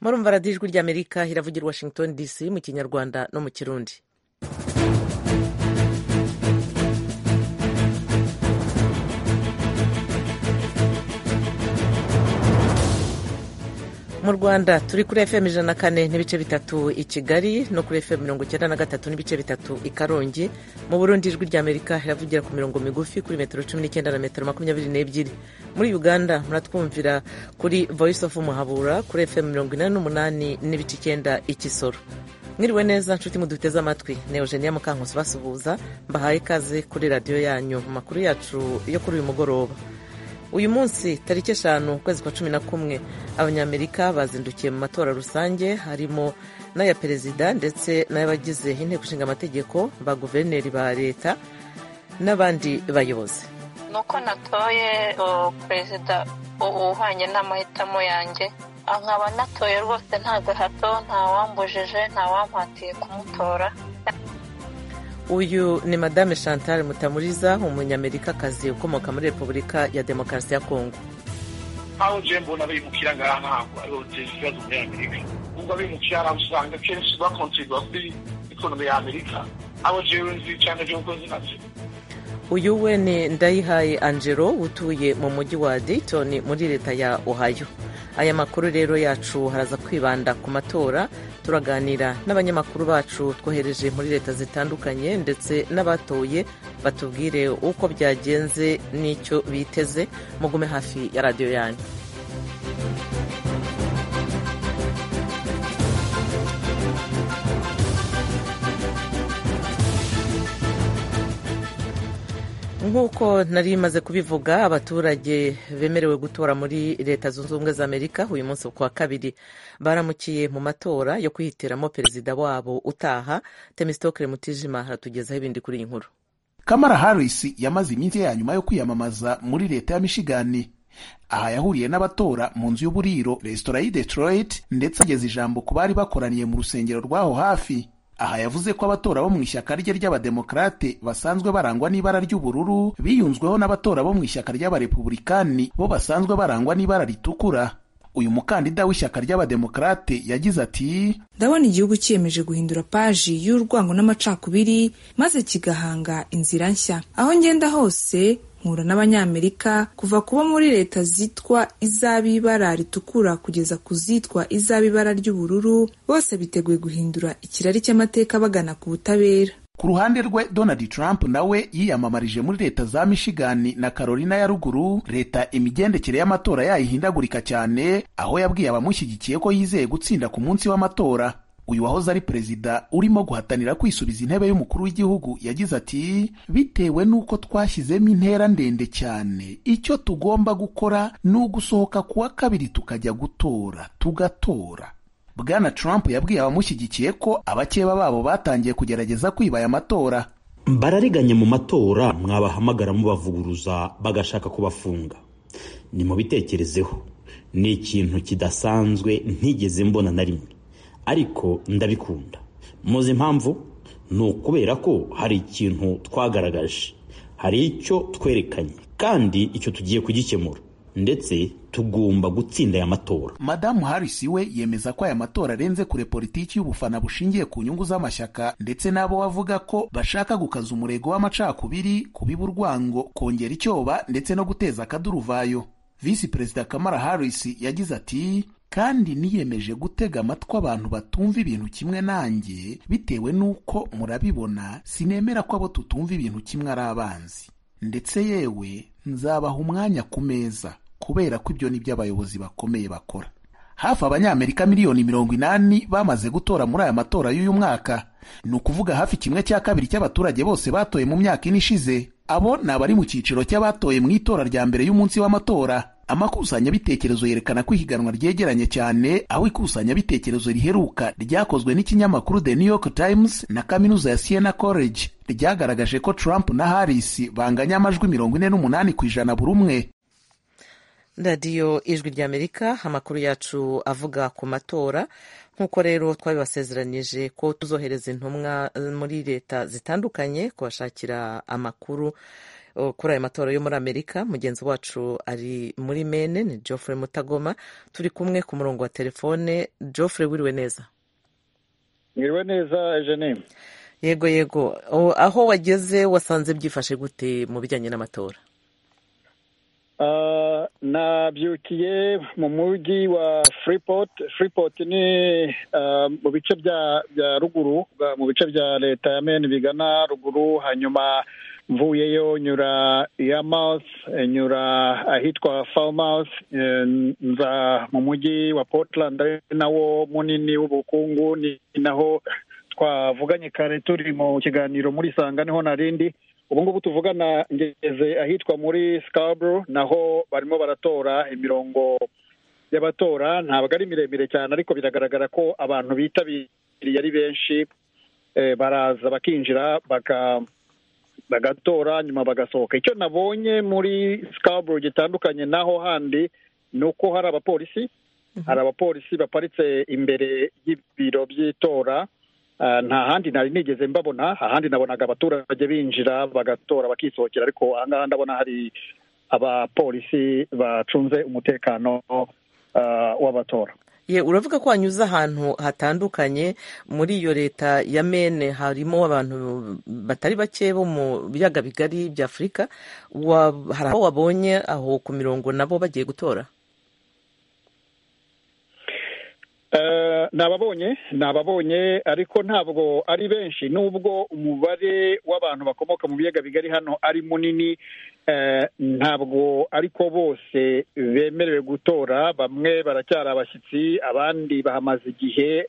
murumva radiyo ijwi ry'amerika iravugira i washington dc mu kinyarwanda no mu kirundi mu rwanda turi kuri fm ijana na kane n'ibice bitatu i kigali no kuri fm mirongo icyenda na gatatu n'ibice bitatu i karongi mu burundi ijwi ry'amerika riravugira ku mirongo migufi kuri metero cumi n'icyenda na metero makumyabiri n'ebyiri muri uganda muratwumvira kuri voice of muhabura kuri fm mirongo inani n'umunani n'ibice icyenda i kisoro mwiriwe neza nshuti muduteze amatwi ni eugenia mukankusi basuhuza mbahaye ikaze kuri radiyo yanyu mu makuru yacu yo kuri uyu mugoroba uyu munsi tariki eshanu ukwezi kwa cumi na kumwe abanyamerika bazindukiye mu matora rusange harimo n'aya perezida ndetse n'abagize inteko ishinga amategeko ba guverineri ba leta n'abandi bayobozi ni uko natoye perezida uhwanye n'amahitamo yanjye nkaba natoye rwose nta gahato ntawamujeje ntawampatiye kumutora uyu ni madame chantal mutamuriza umunyamerikakazi ukomoka muri repubulika ya demokarasi ya kongo aho nje mbona bimukira ngaha ntabwo ariho biteza ibibazo muri amerika ubwo abimukira hari usanga kenshi bakontribwa kuri ikonomi ya amerika abo jewe nzi cyane by'uko zinaze uyu we ni ndayihaye angelo utuye mu mujyi wa dayton muri leta ya ohio aya makuru rero yacu haraza kwibanda ku matora turaganira n'abanyamakuru bacu twohereje muri leta zitandukanye ndetse n'abatoye batubwire uko byagenze n'icyo biteze mugume hafi ya radiyo yanyu nk'uko nari maze kubivuga abaturage bemerewe gutora muri leta zunze ubumwe za amerika uyu munsi ku wa kabiri baramukiye mu matora yo kwihitiramo perezida wabo utaha temisitokere mutijima aratugezaho ibindi kuri iyi nkuru kamara harris yamaze iminsi ya nyuma yo kwiyamamaza muri leta ya michigani aha yahuriye n'abatora mu nzu y'uburiro resitora y'i detroit ndetse ageza ijambo ku bari bakoraniye mu rusengero rw'aho hafi aha yavuze ko abatora bo mu ishyaka rye ry'abademokarate basanzwe barangwa n'ibara ry'ubururu biyunzweho n'abatora bo mu ishyaka ry'abarepubulikani bo basanzwe barangwa n'ibara ritukura uyu mukandida w'ishyaka ry'abademokarate yagize ati ndabona igihugu cyiyemeje guhindura paji y'urwango n'amacakubiri maze kigahanga inzira nshya aho ngenda hose nkura n'abanyamerika kuva kuba muri leta zitwa iz'ab'ibara ritukura kugeza ku zitwa iz'ab'ibara ry'ubururu bose biteguye guhindura ikirari cy'amateka bagana ku butabera ku ruhande rwe donald trump nawe yiyamamarije muri leta za michigani na carolina ya ruguru leta imigendekere y'amatora yayihindagurika cyane aho yabwiye abamushyigikiye ko yizeye gutsinda ku munsi w'amatora uyu wahoze ari perezida urimo guhatanira kwisubiza intebe y'umukuru w'igihugu yagize ati bitewe n'uko twashyizemo intera ndende cyane icyo tugomba gukora ni ugusohoka ku wa kabiri tukajya gutora tugatora bwana trump yabwiye abamushyigikiye ko abakeba babo batangiye kugerageza kwiba aya matora barariganye mu matora mwabahamagara mubavuguruza bagashaka kubafunga nimubitekerezeho ni ikintu kidasanzwe ntigeze mbona na rimwe ariko ndabikunda muzi impamvu ni ukubera ko hari ikintu twagaragaje hari icyo twerekanye kandi icyo tugiye kugikemura ndetse tugomba gutsinda aya matora madamu harris we yemeza ko aya matora arenze kure politiki y'ubufana bushingiye ku nyungu z'amashyaka ndetse n'abo bavuga ko bashaka gukaza umurego w'amacakubiri kubiba urwango kongera icyoba ndetse no guteza akaduruvayo visi perezida kamara harris yagize ati kandi niyemeje gutega amatwi abantu batumva ibintu kimwe nanjye bitewe n'uko murabibona sinemera ko abo tutumva ibintu kimwe ari abanzi ndetse yewe nzabaha umwanya ku meza kubera ko ibyo ni byo abayobozi bakomeye bakora hafi abanyamerika miliyoni mirongo inani bamaze gutora muri aya matora y'uyu mwaka ni ukuvuga hafi kimwe cya kabiri cy'abaturage bose batoye mu myaka ine ishize abo ni abari mu cyiciro cy'abatoye mu itora rya mbere y'umunsi w'amatora amakusanyabitekerezo yerekana ko ihiganwa ryegeranye cyane aho ikusanyabitekerezo riheruka ryakozwe n'ikinyamakuru The New York Times na kaminuza ya Siena College ryagaragaje ko Trump na Harris banganya amajwi mirongo ine n'umunani ku ijana buri umwe radiyo ijwi ry'amerika amakuru yacu avuga ku matora nk'uko rero twabibasezeranyije ko tuzohereza intumwa muri leta zitandukanye kubashakira amakuru uh, kuri ayo matora yo muri amerika mugenzi wacu ari muri mene ni geoffrey mutagoma turi kumwe ku murongo wa telefone geoffrey wiriwe neza mwiriwe neza eugenie yego yego O, aho wageze wasanze byifashe gute mu bijyanye n'amatora Ah, nabyukiye mu mujyi wa freeport freeport ni ah, mu bice bya bya ruguru bwa- mu bice bya leta ya maine bigana ruguru hanyuma mvuyeyo nyura yarmouth eh, nyura ahitwa farmhouse eh, nza mu mujyi wa portland ari nawo munini w'ubukungu ni naho twavuganye kare turi mu kiganiro muri sanga niho narindi ubu ngubu tuvugana ngeze ahitwa muri Scarborough naho barimo baratora imirongo y'abatora ntabwo ari miremire cyane ariko biragaragara ko abantu bitabiriye ari benshi eh, baraza bakinjira baka bagatora nyuma bagasohoka icyo nabonye muri Scarborough gitandukanye naho handi ni uko hari abapolisi hari abapolisi baparitse imbere y'ibiro by'itora Ah, nta handi nari nigeze mbabona ahandi nabonaga abaturage binjira bagatora bakisohokera ariko ahangaha ndabona hari abapolisi bacunze umutekano ah, w'abatora ye uravuga ko wanyuze ahantu hatandukanye muri iyo leta ya mene harimo abantu batari bake bo mu biyaga bigari bya afurika Wa- hari aho wabonye aho ku mirongo nabo bagiye gutora Eh, ni ababonye ni ababonye ariko ntabwo ari benshi nubwo umubare w'abantu bakomoka mu biyaga bigari hano ari munini eh, ntabwo ariko bose bemerewe gutora bamwe baracyari abashyitsi abandi bahamaze igihe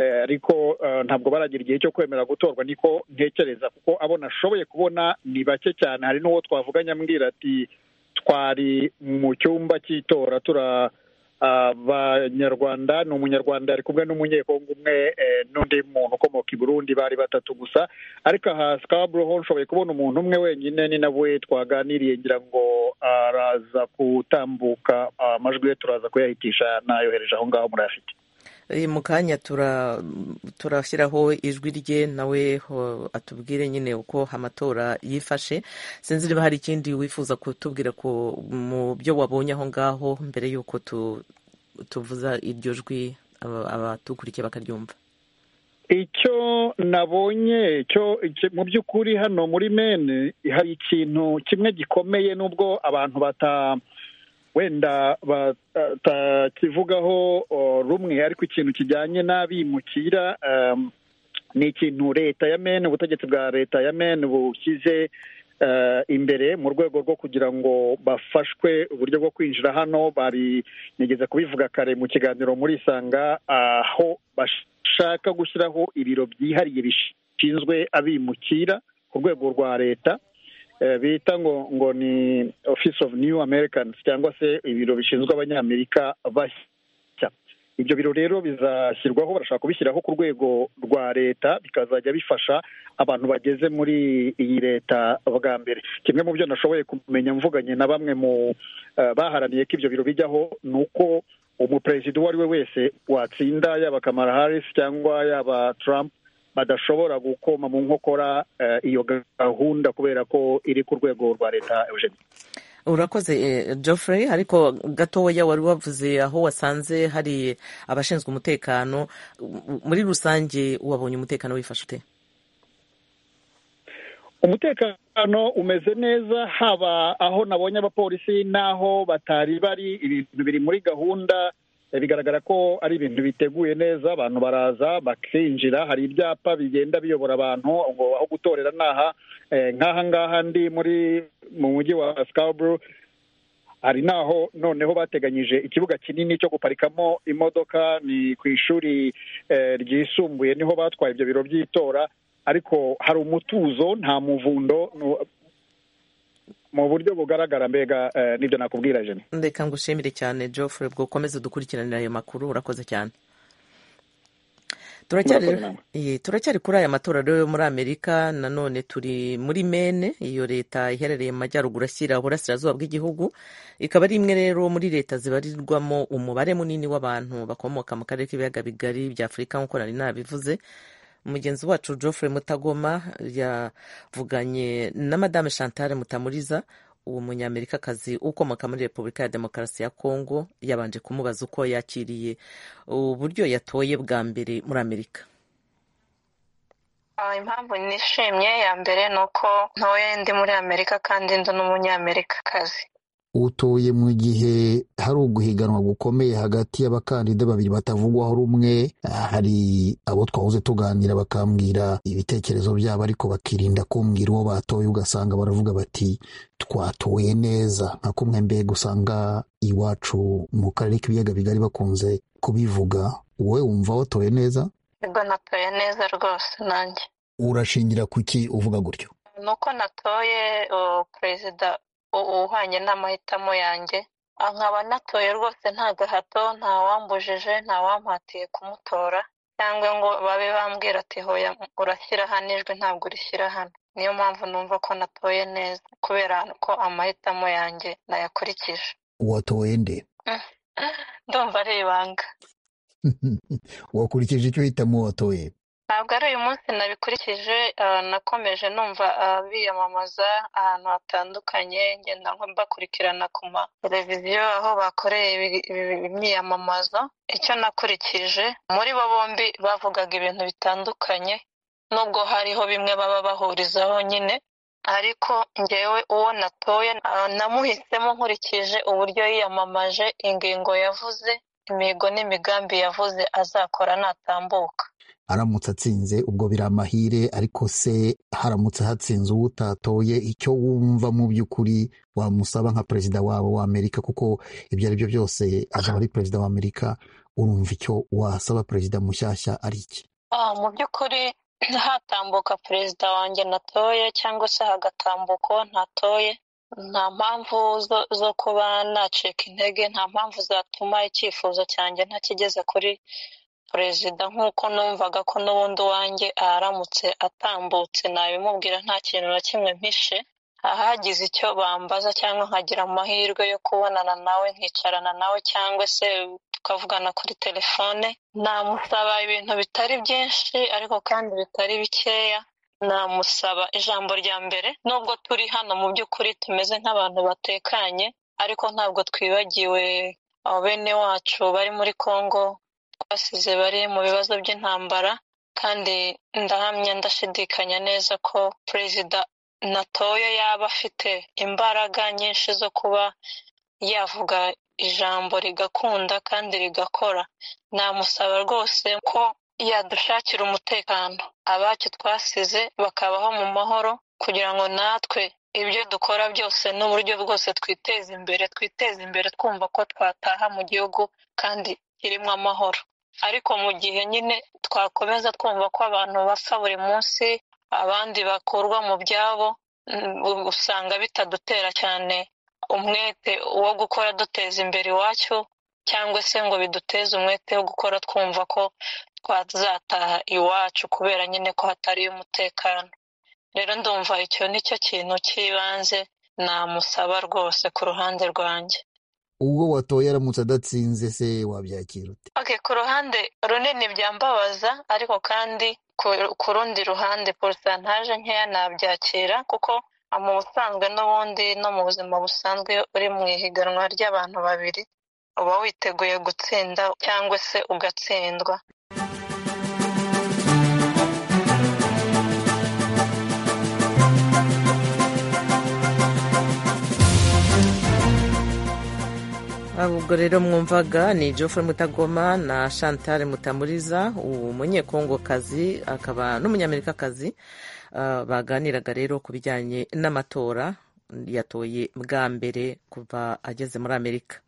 eh, ariko eh, ntabwo baragira igihe cyo kwemera gutorwa niko ntekereza kuko abo nashoboye kubona ni bake cyane hari n'uwo twavuganye ambwira ati twari mu cyumba cy'itora tura abanyarwanda ni umunyarwanda ari kumwe n'umunyekongo umwe eh, n'undi muntu ukomoka i burundi bari batatu gusa ariko aha sikaburo ho nshoboye kubona umuntu umwe wenyine ni nawe twaganiriye ngira ngo araza gutambuka amajwi ye turaza kuyahitisha nayohereje aho ngaho murayafite Eh, mu kanya tura- turashyiraho ijwi rye nawe ho- atubwire nyine uko amatora yifashe sinzi niba hari ikindi wifuza kutubwira ku mu byo wabonye aho ngaho mbere y'uko tu- tuvuza iryo jwi aba- abatukurikiye bakaryumva icyo nabonye cyo icyo- mu by'ukuri hano muri mene hari ikintu kimwe gikomeye nubwo abantu bata wenda batakivugaho oh, rumwe ariko ikintu kijyanye n'abimukira um, ni ikintu leta ya mene ubutegetsi bwa leta ya mene bushyize eh, imbere mu rwego rwo kugira ngo bafashwe uburyo bwo kwinjira hano bari nigeze kubivuga kare mu kiganiro muri isanga aho bashaka gushyiraho ibiro byihariye bishinzwe abimukira ku rwego rwa leta eh, bita ngo ngo ni office of new americans cyangwa se ibiro bishinzwe abanyamerika bashya ibyo biro rero bizashyirwaho barashaka kubishyiraho ku rwego rwa leta bikazajya bifasha abantu bageze muri iyi leta bwa mbere kimwe mu byo nashoboye kumenya mvuganye na bamwe mu eh, baharaniye ko ibyo biro bijyaho ni uko umuperezida uwo ari we wese watsinda yaba kamara harris cyangwa yaba trump badashobora gukoma mu nkokora eh, iyo gahunda kubera ko iri ku rwego rwa leta eugenie urakoze eh, geoffrey ariko gatoya wari wavuze aho wasanze hari abashinzwe umutekano M- muri rusange wabonye umutekano wifashe ute umutekano umeze neza haba aho nabonye abapolisi n'aho batari bari ibintu biri muri gahunda eh, bigaragara ko ari ibintu biteguye neza abantu baraza bakinjira hari ibyapa bigenda biyobora abantu ngo aho gutorera ni aha Eh, nk'aha ngaha ndi muri mu mujyi wa Scarborough hari n'aho noneho bateganyije ikibuga kinini cyo guparikamo imodoka ni ku ishuri eh, ryisumbuye niho batwaye ibyo biro by'itora ariko hari umutuzo nta muvundo nu- mu buryo bugaragara mbega eh, nibyo nakubwira jeni ndeka ngushimire cyane geoffrey bwo ukomeze dukurikiranira ayo makuru urakoze cyane turacyari Murakoze namwe. Ye, turacyari kuri aya matora rero yo muri amerika nanone turi muri mene iyo leta iherereye mu majyaruguru ashyira uburasirazuba bw'igihugu ikaba ari imwe rero muri leta zibarirwamo umubare munini w'abantu bakomoka mu karere k'ibiyaga bigari bya afurika nk'uko nari nabivuze mugenzi wacu Geoffrey mutagoma yavuganye na madame chantal mutamuriza uwo munyamerikakazi ukomoka muri repubulika ya demokarasi ya kongo yabanje kumubaza uko yakiriye uburyo yatoye bwa mbere muri amerika impamvu nishimye ya mbere ni uko ntoye ndi muri amerika kandi ndi n'umunyamerikakazi utoye mu gihe hari uguhiganwa gukomeye hagati y'abakandida babiri batavugwaho rumwe hari abo twahoze tuganira bakambwira ibitekerezo byabo ariko bakirinda kumbwira uwo batoye ugasanga baravuga bati twatoye neza nka kumwe mbega usanga iwacu mu karere k'ibiyaga bigari bakunze kubivuga wowe wumva watoye neza ubwo natoye neza rwose nanjye urashingira ku ki uvuga gutyo ni uko natoye perezida uhwanye n'amahitamo yanjye nkaba natoye rwose nta gahato ntawambujije ntawampatiye kumutora cyangwa ngo babe bambwira ati hoya urashyira hano ijwi ntabwo urishyira hano niyo mpamvu numva ko natoye neza kubera ko amahitamo yanjye nayakurikije watoye nde ndumva ari ibanga wakurikije icyo uhitamo watoye ntabwo ari uyu munsi nabikurikije nakomeje numva biyamamaza ahantu hatandukanye ngenda mbakurikirana ku mateleviziyo aho bakoreye imyiyamamazo icyo nakurikije muri bo bombi bavugaga ibintu bitandukanye nubwo hariho bimwe baba bahurizaho nyine ariko ngewe uwo natoye namuhisemo nkurikije uburyo yiyamamaje ingingo yavuze imihigo n'imigambi yavuze azakora natambuka aramutse atsinze ubwo biri amahire ariko se haramutse hatsinze uwo utatoye icyo wumva mu by'ukuri wamusaba nka perezida wabo wa amerika kuko ibyo ari byo byose azaba ari perezida wa amerika urumva icyo wasaba perezida mushyashya ari iki mu by'ukuri hatambuka perezida wanjye natoye cyangwa se hagatambuka uwo ntatoye nta mpamvu zo kuba nacika intege nta mpamvu zatuma icyifuzo cyanjye ntakigeze kuri perezida nk'uko numvaga ko n'ubundi uwanjye aharamutse atambutse nabimubwira nta kintu na kimwe mpishe ahagize icyo bambaza cyangwa nkagira amahirwe yo kubonana nawe nkicarana nawe cyangwa se tukavugana kuri telefone namusaba ibintu bitari byinshi ariko kandi bitari bikeya namusaba ijambo rya mbere nubwo turi hano mu by'ukuri tumeze nk'abantu batekanye ariko ntabwo twibagiwe bene wacu bari muri congo twasize bari mu bibazo by'intambara kandi ndahamya ndashidikanya neza ko perezida natoye yaba afite imbaraga nyinshi zo kuba yavuga ijambo rigakunda kandi rigakora namusaba rwose ko yadushakira umutekano abacu twasize bakabaho mu mahoro kugira ngo natwe ibyo dukora byose n'uburyo bwose twiteze imbere twiteze imbere twumva ko twataha mu gihugu kandi kirimo amahoro ariko mu gihe nyine twakomeza twumva ko abantu bapfa buri munsi abandi bakurwa mu byabo usanga bitadutera cyane umwete wo gukora duteza imbere iwacu cyangwa se ngo biduteze umwete wo gukora twumva ko twazataha iwacu kubera nyine ko hatari umutekano rero ndumva icyo ni cyo kintu cy'ibanze namusaba rwose ku ruhande rwanjye ubwo watoye aramutse adatsinze se wabyakira ute oke ku ruhande runini byambabaza ariko kandi ku rundi ruhande porosantaje nkeya nabyakira kuko mu busanzwe n'ubundi no mu buzima busanzwe uri mu ihiganwa ry'abantu babiri uba witeguye gutsinda cyangwa se ugatsindwa ubwo rero mwumvaga ni Geoffrey mutagoma na chantal mutamuriza umunyekongokazi akaba n'umunyamerikakazi baganiraga rero ku bijyanye n'amatora yatoye bwa mbere kuva ageze muri amerika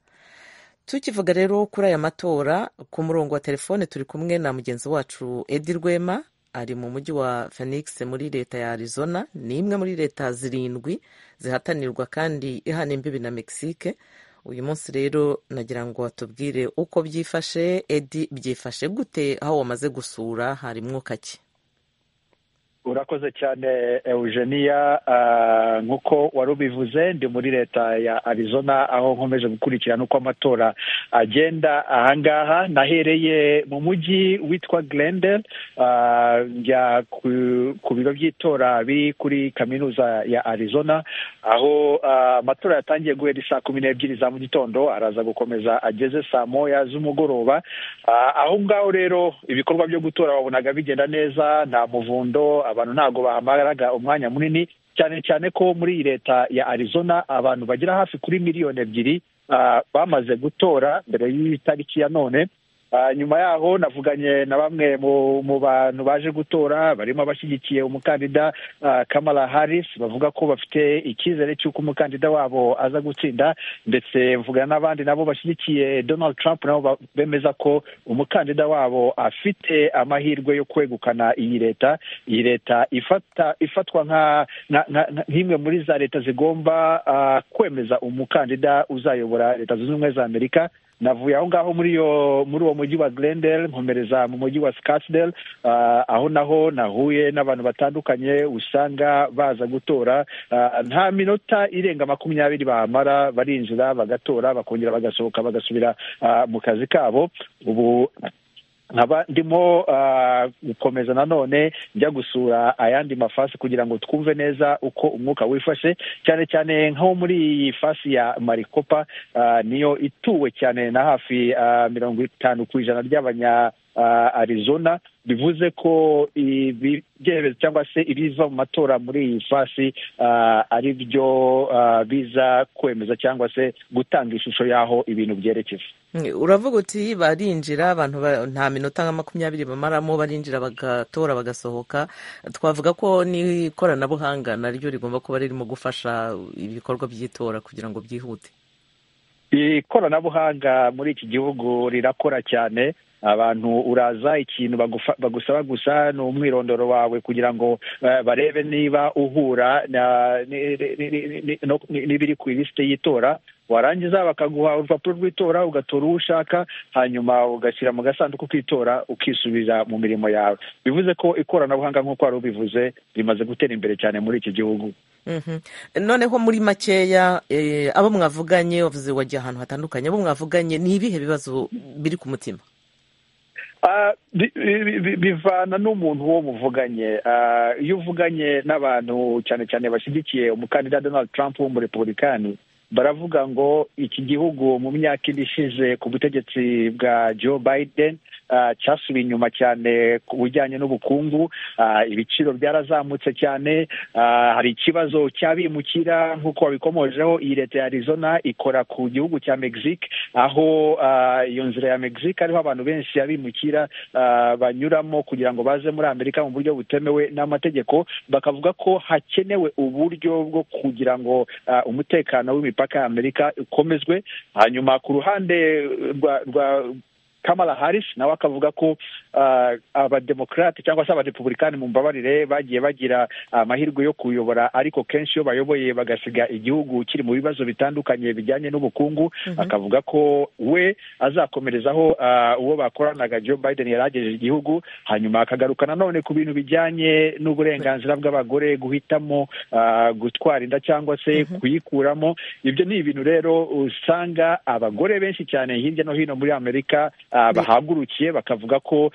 tukivuga rero kuri aya matora ku murongo wa telefone turi kumwe na mugenzi wacu edi rwema ari mu mujyi wa phoenix muri leta ya arizona ni imwe muri leta zirindwi zihatanirwa kandi ihana imbibi na mexique uyu munsi rero nagira ngo batubwire uko byifashe edi byifashe gute aho wamaze gusura hari mwuka ki urakoze cyane eugenia nk'uko wari ubivuze ndi muri leta ya arizona aho nkomeje gukurikirana uko amatora agenda ahangaha nahereye mu mujyi witwa glendel njya ku biro by'itora biri kuri kaminuza ya arizona aho amatora yatangiye guhera saa kumi n'ebyiri za mu gitondo araza gukomeza ageze saa moya z'umugoroba aho ngaho rero ibikorwa byo gutora wabonaga bigenda neza nta muvundo abantu ntabwo bahamaraga umwanya munini cyane cyane ko muri iyi leta ya arizona abantu bagera hafi kuri miliyoni ebyiri bamaze gutora mbere y'itariki ya none nyuma yaho navuganye na bamwe mu bantu baje gutora barimo abashyigikiye umukandida kamara harris bavuga ko bafite icyizere cy'uko umukandida wabo aza gutsinda ndetse mvugana n'abandi nabo bashyigikiye donald trump nabo bemeza ko umukandida wabo afite amahirwe yo kwegukana iyi leta iyi leta ifatwa nk'imwe muri za leta zigomba kwemeza umukandida uzayobora leta zunze ubumwe za amerika navuye aho ngaho muri uwo mujyi wa glendale nkomereza mu mujyi wa scottsdale aho naho nahuye n'abantu batandukanye usanga baza gutora nta minota irenga makumyabiri bahamara barinjira bagatora bakongera bagasohoka bagasubira mu kazi kabo ubu nkaba ndimo gukomeza nanone njya gusura ayandi mafasi kugira ngo twumve neza uko umwuka wifashe cyane cyane nko muri iyi fasi ya marikopa niyo ituwe cyane na hafi mirongo itanu ku ijana ry'abanya arizona bivuze ko ibyemezo cyangwa se ibiva mu matora muri iyi fasi ari byo biza kwemeza cyangwa se gutanga ishusho y'aho ibintu byerekeza uravuga uti barinjira abantu nta minota nka makumyabiri bamaramo barinjira bagatora bagasohoka twavuga ko n'ikoranabuhanga naryo rigomba kuba ririmo gufasha ibikorwa by'itora kugira ngo byihute ikoranabuhanga muri iki gihugu rirakora cyane abantu uraza ikintu bagusaba gusa ni umwirondoro wawe kugira ngo barebe niba uhura n'ibiri ku ilisite y'itora warangiza bakaguha urupapuro rw'itora ugatora uwo ushaka hanyuma ugashyira mu gasanduku k'itora ukisubiza mu mirimo yawe bivuze ko ikoranabuhanga nk'uko wari ubivuze rimaze gutera imbere cyane muri iki gihugu noneho muri makeya abo mwavuganye wavuze wagiye ahantu hatandukanye abo mwavuganye ni ibihe bibazo biri ku mutima bivana n'umuntu uwo muvuganye iyo uvuganye n'abantu cyane cyane bashyigikiye umukandida donald trump w'umurepubulikani baravuga ngo iki gihugu mu myaka ine ishize ku butegetsi bwa joe biden cyasubiye inyuma cyane ku bijyanye n'ubukungu ibiciro byarazamutse cyane hari ikibazo cy'abimukira nk'uko babikomojeho iyi leta ya arizona ikora ku gihugu cya mexique aho iyo nzira ya mexique ariho abantu benshi abimukira banyuramo kugira ngo baze muri amerika mu buryo butemewe n'amategeko bakavuga ko hakenewe uburyo bwo kugira ngo umutekano w'imipaka ya amerika ukomezwe hanyuma ku ruhande rwa kamara harris nawe akavuga ko abademokarate cyangwa se abarepubulikani mu mbabarire bagiye bagira amahirwe yo kuyobora ariko kenshi iyo bayoboye bagasiga igihugu kiri mu bibazo bitandukanye bijyanye n'ubukungu akavuga ko we azakomerezaho uwo bakoranaga joe biden yaragejeje igihugu hanyuma akagaruka nanone ku bintu bijyanye n'uburenganzira bw'abagore guhitamo gutwara inda cyangwa se kuyikuramo ibyo ni ibintu rero usanga abagore benshi cyane hirya no hino muri amerika bahagurukiye bakavuga ko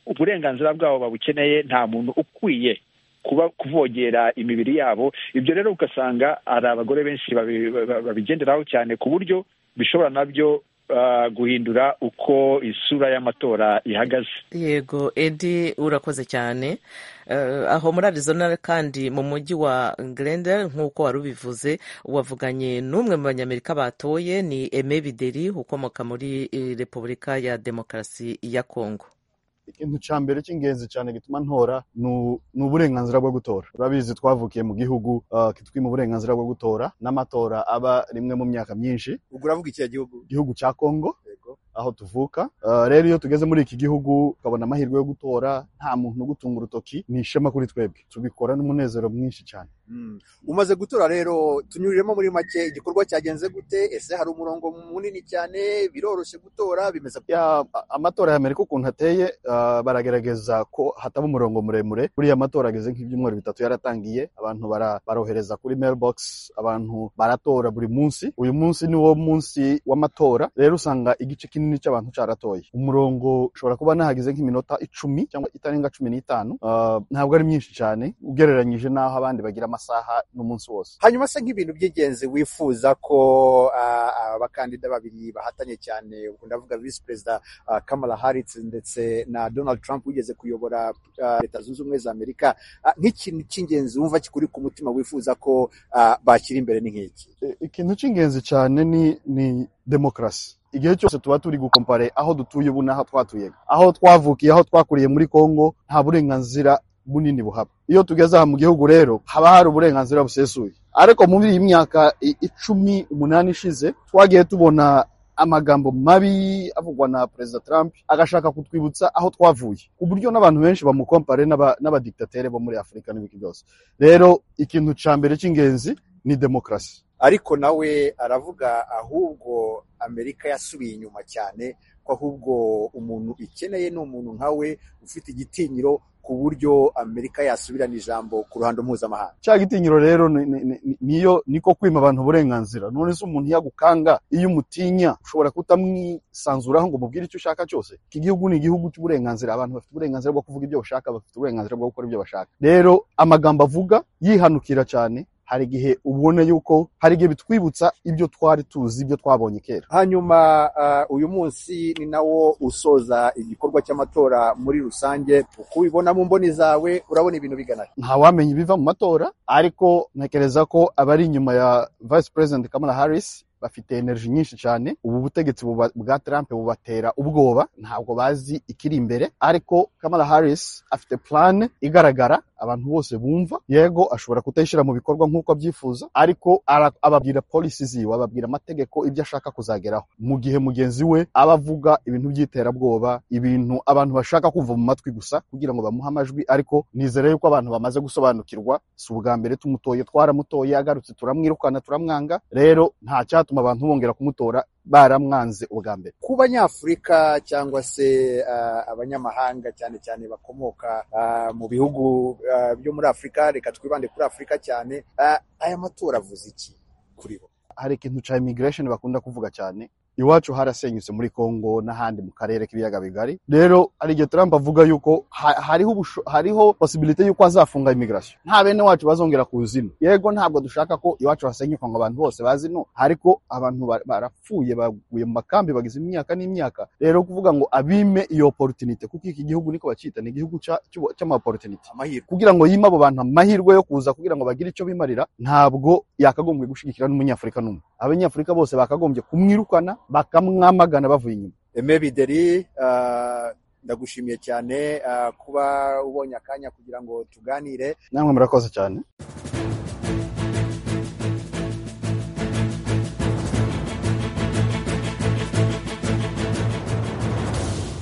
uburenganzira bwabo babukeneye nta muntu ukwiye kuba kuvogera imibiri yabo ibyo rero ugasanga hari abagore benshi babigenderaho cyane ku buryo bishobora nabyo guhindura uko isura y'amatora ihagaze yego edi urakoze cyane aho muri arizona kandi mu mujyi wa glendale nk'uko wari ubivuze wavuganye n'umwe mu banyamerika batoye ni eme bideri ukomoka muri repubulika ya demokarasi ya kongo ikintu cya mbere cy'ingenzi cyane gituma ntora ni uburenganzira bwo gutora urabizi twavukiye mu gihugu kitwima uburenganzira bwo gutora n'amatora aba rimwe mu myaka myinshi ubwo uravuga ikihe gihugu igihugu cya kongo aho tuvuka rero iyo tugeze muri iki gihugu ukabona amahirwe yo gutora nta muntu ugutunga urutoki ni ishema kuri twebwe tubikora n'umunezero mwinshi cyane umaze gutora rero tunyuriremo muri make igikorwa cyagenze gute ese hari umurongo munini cyane biroroshye gutora bimeze gute? Ya- a- amatora ya Amerika ukuntu ateye ah, baragerageza ko hataba umurongo muremure buriya amatora ageze nk'ibyumweru bitatu yaratangiye abantu bara- barohereza kuri mailbox abantu baratora buri munsi uyu munsi ni wo munsi w'amatora rero usanga igice kinini cy'abantu caratoye umurongo ushobora kuba nahageze nk'iminota icumi cyangwa itarenga cumi n'itanu Ah, ntabwo ari myinshi cyane ugereranyije n'aho abandi bagira amasaha n'umunsi wose hanyuma se nk'ibintu by'ingenzi wifuza ko ah, abakandida babiri bahatanye cyane ubwo ndavuga visi perezida ah, kamala harris ndetse na donald trump wigeze kuyobora ah, leta zunze ubumwe za amerika Ah, nk'ikintu cy'ingenzi wumva kikuri ku mutima wifuza ko ah, bashyira imbere ni nk'iki I- ikintu cy'ingenzi cyane ni ni demokarasi igihe cyose tuba turi gukompare aho dutuye ubu n'aho twatuyega aho twavukiye aho twakuriye muri kongo nta burenganzira bunini buhaba iyo tugeze aha mu gihugu rero haba hari uburenganzira busesuye ariko muri iyi myaka i- icumi umunani ishize twagiye tubona amagambo mabi avugwa na perezida trump agashaka kutwibutsa aho twavuye ku buryo n'abantu benshi bamukompare n'aba- n'abadikitatere bo muri afurika n'ibiki byose rero ikintu cya mbere cy'ingenzi ni demokarasi ariko nawe aravuga ahubwo amerika yasubiye inyuma cyane ko ahubwo umuntu ikeneye ni umuntu nkawe ufite igitinyiro ku buryo amerika yasubirana ijambo ku ruhando mpuzamahanga cya gitinyiro rero ni- ni- ni- niyo niko kwima abantu uburenganzira none se umuntu iyo agukanga iyo umutinya ushobora kutamwisanzuraho ngo umubwire icyo ushaka cyose iki gihugu ni igihugu cy'uburenganzira abantu bafite uburenganzira bwo kuvuga ibyo bashaka bafite uburenganzira bwo gukora ibyo bashaka rero amagambo avuga yihanukira cyane hari igihe ubona yuko hari igihe bitwibutsa ibyo twari tuzi ibyo twabonye kera hanyuma ah, uyu munsi ni nawo usoza igikorwa cy'amatora muri rusange uko ubibona mu mboni zawe urabona ibintu bigana he? ntawamenya ibiva mu matora ariko ntekereza ko abari inyuma ya vice president kamala harris bafite energy nyinshi cyane ubu butegetsi buba- bwa trump bubatera ubwoba ntabwo bazi ikiri imbere ariko kamala harris afite plan igaragara abantu bose bumva yego ashobora kutayishyira mu bikorwa nk'uko abyifuza ariko ara- ababwira policy ziwe ababwira amategeko ibyo ashaka kuzageraho mu gihe mugenzi we aba avuga ibintu by'iterabwoba ibintu abantu bashaka kumva mu matwi gusa kugira ngo bamuhe amajwi ariko nizere yuko abantu bamaze gusobanukirwa si ubwa mbere tumutoye twaramutoye agarutse turamwirukana turamwanga rero nta cyatuma abantu bongera kumutora baramwanze ubwa mbere ku banyafurika cyangwa se ah, abanyamahanga cyane cyane bakomoka ah, mu bihugu ah, byo muri afurika reka twibande kuri afurika cyane Ah, aya matora avuze iki kuri bo hari ikintu cya immigration bakunda kuvuga cyane iwacu harasenyutse muri Kongo n'ahandi mu karere k'ibiyaga bigari rero hari igihe Trump avuga yuko ha- hariho ubusho- hariho possibility yuko azafunga immigration nta bene wacu bazongera kuzino yego ntabwo dushaka ko iwacu hasenyuka ngo abantu bose bazi no ariko abantu ba- barapfuye baguye mu makambi bagize imyaka n'imyaka rero kuvuga ngo abime iyo opportunity kuko iki gihugu niko bakita ni igihugu cya- cy'ubu- cy'ama opportunity amahirwe kugira ngo yime abo bantu amahirwe yo kuza kugira ngo bagire icyo bimarira ntabwo yakagombye gushyigikira n'umunyafurika n'umwe abanyafurika bose bakagombye kumwirukana bakamwamagana bavuye inyuma Aime Bideri ah, ndagushimiye cyane ah, kuba ubonye akanya kugira ngo tuganire namwe murakoze cyane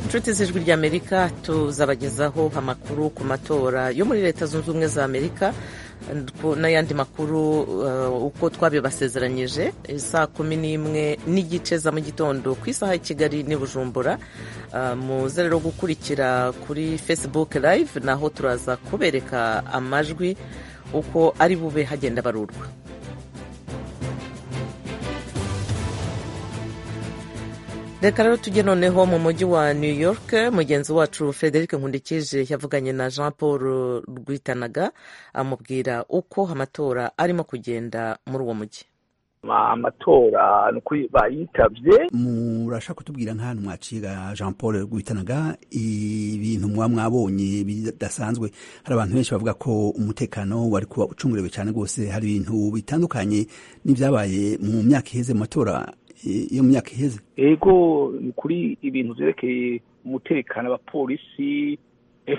inshuti z'ijwi ry'amerika tuzabagezaho amakuru ku matora yo muri leta zunze ubumwe za amerika ku- n'ayandi makuru uh, uko twabibasezeranyije saa kumi n'imwe n'igice za mu gitondo ku isaha y'i kigali n'i bujumbura Uh, muze rero gukurikira kuri facebook live naho turaza kubereka amajwi uko ari bube hagenda barurwa reka rero tujye noneho mu mujyi wa new york mugenzi wacu frederic nkundikije yavuganye na jean paul rwitanaga amubwira uko amatora arimo kugenda muri uwo mujyi amatora ni ukuri bayitabye murashaka kutubwira nk'ahantu mwacira jean paul rwitanaga ibintu muba mwabonye bidasanzwe hari abantu benshi bavuga ko umutekano wari kuba ucungurewe cyane rwose hari ibintu bitandukanye n'ibyabaye mu myaka iheze mu matora eh, yo mu myaka iheze ego ni ukuri ibintu byerekeye umutekano abapolisi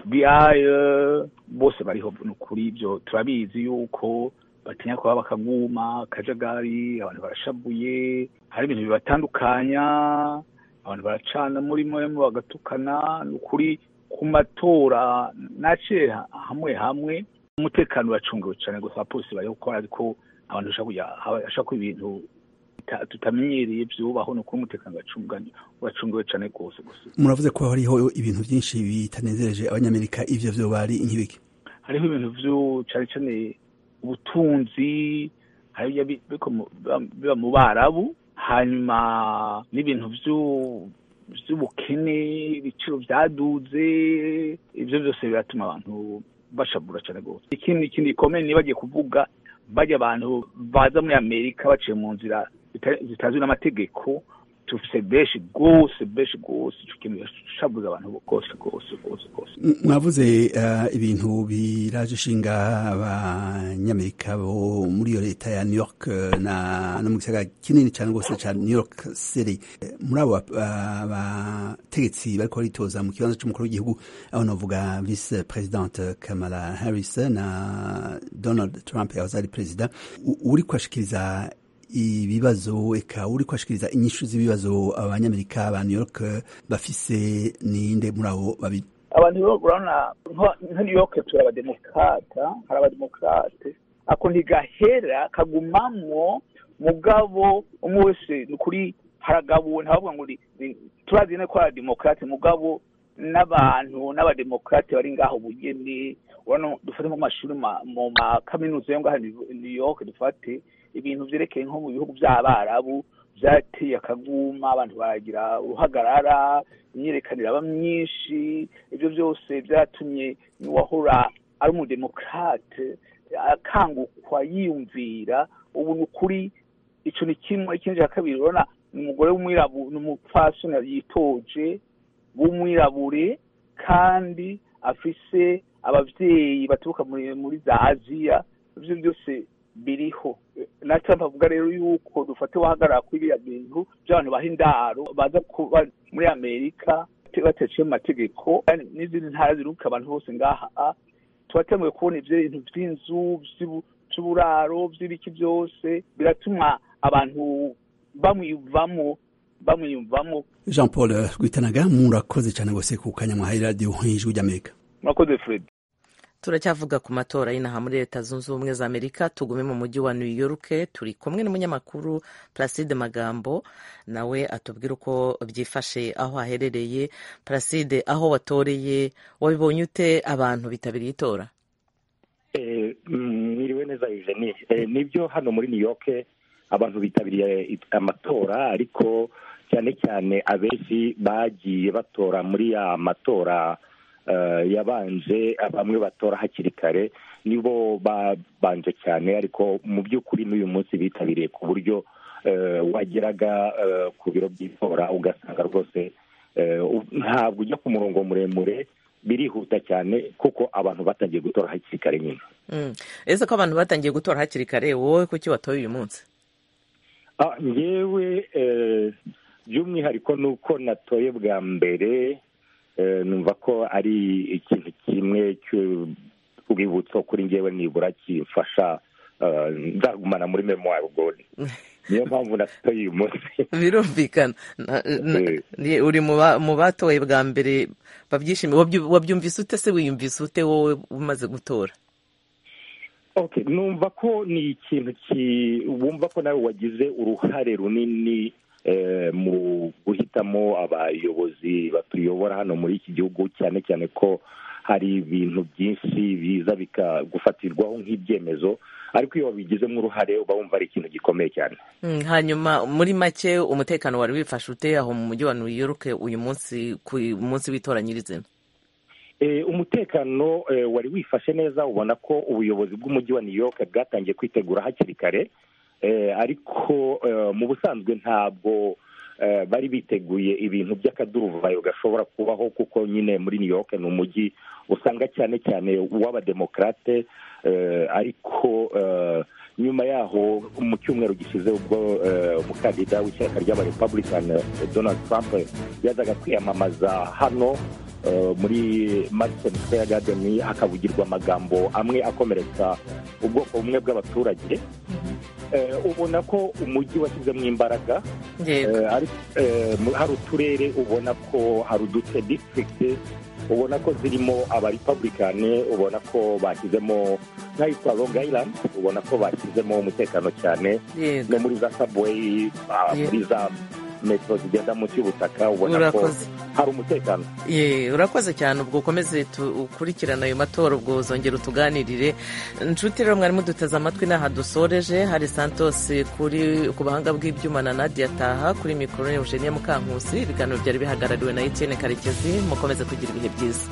fbi eh, bose bariho ni ukuri ibyo turabizi yuko batinya kuba bakaguma akajagari abantu barashabuye hari ibintu bibatandukanya abantu baracana muri mwemu bagatukana ni ukuri ku matora naciye hamwe hamwe umutekano uracungiwe cyane gusa abapolisi bari gukora ariko abantu bashaka ko ibintu tuta- tutamenyereye byubaho ni ukuri umutekano uracunga- uracungiwe cyane rwose gusa muravuze ko hariho ibintu byinshi bitanezereje abanyamerika ibyo byo bari nk'ibiki hariho ibintu byo cyane cyane ubutunzi hari ibyo bi- biko- biba- biba mu barabu hanyuma n'ibintu byo- by'ubukene ibiciro byaduze ibyo byose biratuma abantu bashabura cyane rwose ikindi ikindi gikomeye niba bagiye kuvuga bajya abantu baza muri amerika baciye mu nzira zita- zitazwi n'amategeko tufise benshi rwose benshi rwose ico kintu birashabuza abantu rwose rwose rwose rwose M- mwavuze eh, ibintu biraje ishinga abanyamerika bo muri iyo leta ya new york eh, na no mu gisagara kinini cyane rwose cya new york city Eh, muri abo ba- ba- bategetsi bariko baritoza mu kibanza cy'umukuru w'igihugu aho navuga vice presidente kamala harris na donald trump yahoze ari perezida U- uri kuhashikiriza ibibazo eka uri kuhashikiriza inyishu z'ibibazo abanyamerika ba new york eh, bafise ninde muri abo babiri abantu rero urabona nka- nka new york turi abademokrata hari abademokarate ako ntigahera kagumamwo mugabo umwe wese ni ukuri haragabuwe ntabavuga ngo ni- ni- turazi neza ko hari abademokarate mugabo n'abantu n'abademokarate bari ngaho bugeni urabona dufate nko mu mashuri ma- mu makaminuza yo ngaha i new york dufate ibintu byerekeye nko mu bihugu by'abarabu byateye akaguma abantu baragira uruhagarara imyiyerekano iraba myinshi ibyo byose byatumye n'uwahora ari umudemokarate akangukwa yiyumvira ubu ni ukuri icyo ni kimwe ikindi cya kabiri urabona ni umugore w'umwirabure ni umupfasoni yitoje w'umwirabure kandi afise ababyeyi baturuka muri muri za aziya ibyo byose biriho na Trump avuga rero yuko dufate wahagarara kuri biriya bintu by'abantu baha indaro baza kuba muri amerika bate- bataciye mu mategeko kandi n'izindi ntara ziruka abantu bose ngaha ah, turatanguye kubona ibyo bintu by'inzu by'ubu- by'uburaro by'ibiki byose biratuma abantu bamwivamo bamwiyumvamo jean paul rwitanaga murakoze cyane rwose ku kanya mwahaye radiyo y'ijwi ry'amerika murakoze fred turacyavuga ku matora y'inaha muri leta zunze ubumwe za amerika tugume mu mujyi wa new york turi kumwe n'umunyamakuru placide magambo nawe atubwira uko byifashe aho aherereye placide aho watoreye wabibonye ute abantu bitabiriye itora Eh, mm, mwiriwe neza Eugenie Eh, nibyo hano muri new york abantu bitabiriye it- amatora ariko cyane cyane abenshi bagiye batora muri ya matora eh, yabanje bamwe batora hakiri kare nibo babanje cyane ariko mu by'ukuri n'uyu munsi bitabiriye ku buryo eh, wageraga eh, ku biro by'itora ugasanga rwose eh, u- ntabwo ujya ku murongo muremure birihuta cyane kuko abantu batangiye gutora hakiri kare nyine Mm. ese ko abantu batangiye gutora hakiri kare wowe kuki watoye uyu munsi Ah, njyewe eh, by'umwihariko ni uko natoye bwa mbere eh, numva ko ari ikintu kimwe cy'urwibutso kuri njyewe nibura kimfasha eh, nzagumana muri memoire ubwo niyo mpamvu natoye uyu munsi birumvikana Na- na- Eh, ni- uri mu ba- mu batoye bwa mbere babyishimiye Wabyu- wabyumvise ute se wiyumvise ute wowe umaze gutora okay numva ko ni ikintu ki wumva ko nawe wagize uruhare runini eh, mu guhitamo abayobozi batuyobora hano muri iki gihugu cyane cyane ko hari ibintu byinshi biza bikagufatirwaho nk'ibyemezo ariko iyo wabigizemo uruhare uba wumva ari ikintu gikomeye cyane Mm, hanyuma muri make umutekano wari wifashe ute aho mu mujyi wa new york uyu munsi ku munsi w'itora nyirizina Eh, umutekano eh, wari wifashe neza ubona ko ubuyobozi bw'umujyi wa new york bwatangiye kwitegura hakiri kare eh, ariko eh, mu busanzwe ntabwo eh, bari biteguye ibintu by'akaduruvayo gashobora kubaho kuko nyine muri new york ni umujyi usanga cyane cyane uw'abademokarate eh, ariko eh, nyuma yaho mu cyumweru gishize ubwo eh, umukandida w'ishyaka ry'abarepublican eh, donald trump yazaga kwiyamamaza hano eh, muri madison square garden hakavugirwa amagambo amwe akomeretsa ubwoko bumwe bw'abaturage Eh, ubona ko umujyi washyizemo imbaraga yego Eh, ari- eh, mu- hari uturere ubona ko hari uduce district ubona ko zirimo abaripablikani ubona ko bashyizemo nk'ahitwa longa ayirandi ubona ko bashyizemo umutekano cyane yego no muri za sabuweyi ah, Yeah. muri za metero zigenda munsi y'ubutaka ubona ko Urakoze. hari umutekano Ye, urakoze cyane ubwo ukomeze tu- ukurikirane ayo matora ubwo uzongera utuganirire nshuti rero mwarimu duteze amatwi n'aha dusoreje hari santos kuri ku buhanga bw'ibyuma na nadia taha kuri mikoro ni eugenia mukankusi ibiganiro byari bihagarariwe na etienne karekezi mukomeze kugira ibihe byiza